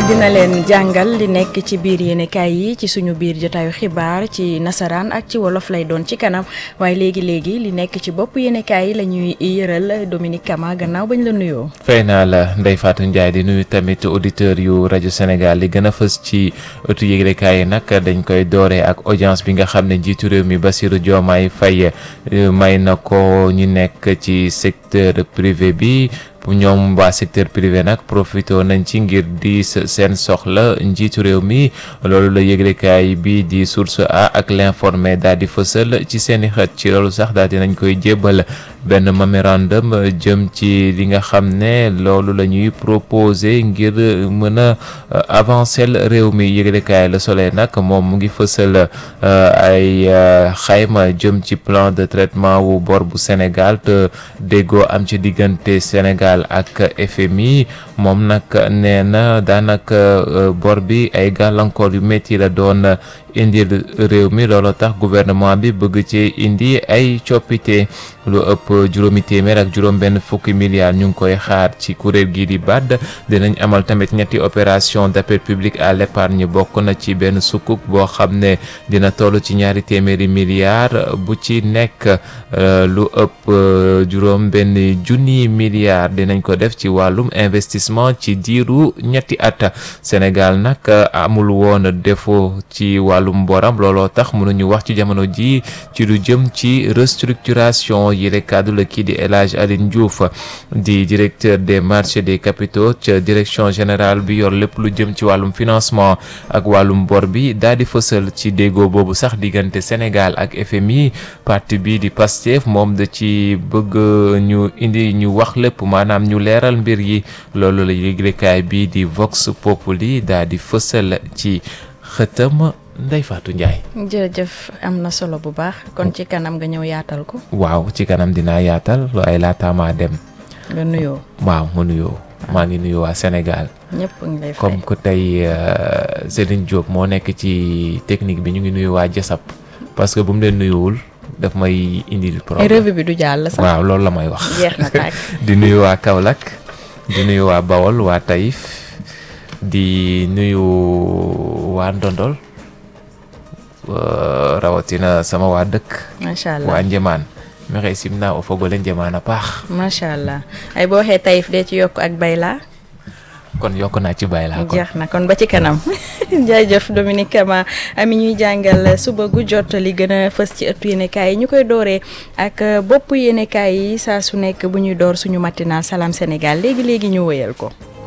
dina leen jàngal li nekk ci biir yéenekaay yi ci suñu biir jotaayu xibaar ci nasaraan ak ci wolof lay doon ci kanam waaye léegi léegi li nekk ci bopp yéenekaay yi la ñuy yëral Dominique Kama gannaaw bañ la nuyoo. fay naa la Ndeye Fatou Ndiaye di nuyu tamit auditeurs yu rajo Sénégal li gën a fës ci ëttu yëglekaay yi nag dañ koy dooree ak audience bi nga xam ne njiitu réew mi Bassirou Diomaye Faye may na ko ñu nekk ci secteur privé bi. ñoom waa secteur privé nag profité nañ ci ngir di seen soxla njiitu réew mi loolu la yëglekaay bi di source a ak l'informé daal di fësal ci seeni xët ci loolu sax daal di nañ koy jébbal benn mémorandum jëm ci li nga xam ne loolu la ñuy proposé ngir mën a avancer réew mi yëglekaay Le Soleil nag moom mu ngi fësal ay xayma jëm ci plan de traitement wu bor bu Sénégal te déggoo am ci diggante Sénégal ak FMI moom nag nee na daanaka bor bi ay gàllankoor yu métti la doon indil réew mi loolu tax gouvernement bi bëgg ci indi ay coppite lu ëpp juróomi téeméer ak juróom benn fukki milliards ñu ngi koy xaar ci kuréel gii di BAD dinañ amal tamit ñetti opération d'appel public à l'épargne bokk na ci benn sukuk boo xam ne dina toll ci ñaari téeméeri milliards bu ci nekk lu ëpp juróom benn junni milliards dinañ ko def ci wàllum investissement ci diiru ñetti at Sénégal nag amul woon défaut ci wàllum boram looloo tax mënuñu wax ci jamono ji ci lu jëm ci restructuration yile kaddu la kii di El Hadj Aline Diouf di directeur des marchés des capitaux ca direction générale bi yor lépp lu jëm ci wàllum financement ak wàllum bor bi daal di fësal ci déggoo boobu sax diggante Sénégal ak FMI parti bi di Pastef moom da ci bëgg ñu indi ñu wax lépp maanaam ñu leeral mbir yi loolu la yëglekaay bi di Vox Populi daal di fësal ci xëtam Ndeye Fatou Ndiaye. jërëjëf am na solo bu baax kon ci kanam nga ñëw yaatal ko. waaw ci kanam dinaa yaatal waaye laata maa dem. nga nuyoo. waaw ma nuyoo. maa ngi nuyu waa Sénégal. ñëpp ngi lay fay comme que tey Céline Diop moo nekk ci technique bi ñu ngi nuyu waa Jasap parce que bu mu leen nuyuwul daf may indil problème. revue bi du jàll sax. waaw loolu la may wax. jeex na tàkk. di nuyu waa Kaolack di nuyu waa Bawol waa Taïf di nuyu waa Ndondol. rawatina sama waa dëkk. macha allah waa Njëmaan. maxey simna o fogole Njëmaan a paax. macha allah ay boo waxee Taïf dee ci yokk ak Bayla. kon yokk naa ci Bayla kon jeex na kon ba ci kanam jaajëf Dominique Kama ami ñuy jàngal suba gu jot li gën a fës ci ëttu yéenekaay yi ñu koy dooree ak bopp yéenekaay yi saa su nekk bu ñuy door suñu matinal Salam Sénégal léegi léegi ñu wëyal ko.